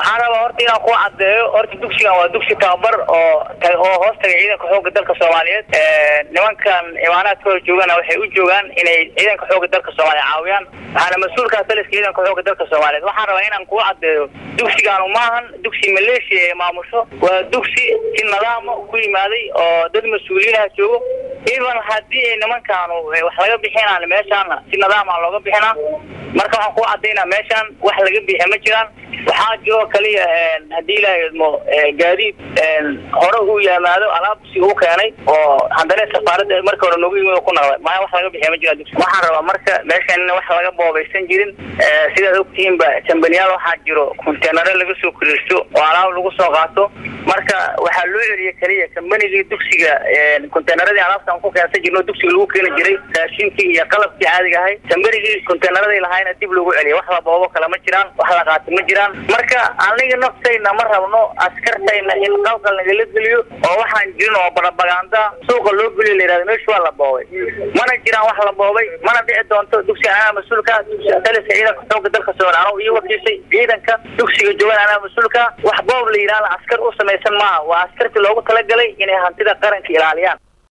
waxaan rabaa horta inaan ku cadeeyo horta dugsigan waa dugsi tababar oo oo hoos taga ciidanka xooga dalka soomaaliyeed nimankan imaanaadka hor joogana waxay u joogaan inay ciidanka xooga dalka soomaaliya caawiyaan waxaana mas-uulkaa taliska ciidanka xooga dalka soomaaliyeed waxaan rabaa inaan kuu cadeeyo dugsigaanu maahan dugsi maleeshiya ee maamusho waa dugsi si nidaama ku yimaaday oo dad mas-uuliyiinaha joogo even haddii ay nimankaanu wax laga bixinaan meeshaana si nidaama looga bixinaa marka waxaan kuu cadaynaa meeshaan wax laga bixiya ma jiraan waxaa jiro kaliya haddii ilaaha idmo gaadiid hore u yimaado alaab si u keenay oo haddana safaaradda marka hore noogu yimid oo ku naqday maya wax laga bixiya ma jira dugsi waxaan rabaa marka meeshan in wax laga boobaysan jirin sidaad ogtihiinba jambaniyaal waxaa jiro konteenaro laga soo koriirsto oo alaab lagu soo qaato marka waxaa loo celiya kaliya kambanigii dugsiga konteenaradii alaabtaan ku keensan jirno dugsiga lagu keeni jiray raashinkii iyo qalabkii caadiga ahay kambanigii konteenaradii lahaayna dib lagu celiya wax la boobo kale ma jiraan wax la qaata ma jiraan marka aniga naftayna ma rabno askartayna in qalqal nagala geliyo oo waxaan jirin oo barabaganda suuqa loo geliyo la yihahdo meeshu waa la boobay mana jiraan wax la boobay mana dhici doonto dugsiga anaa mas-uulka dugsiga taliska ciidanka xooga dalka soomaaliya anoo ii wakiishay ciidanka dugsiga joogan anaa mas-uulka wax boob la yidhahda askar u samaysan maaha waa askartii loogu talagalay inay hantida qaranka ilaaliyaan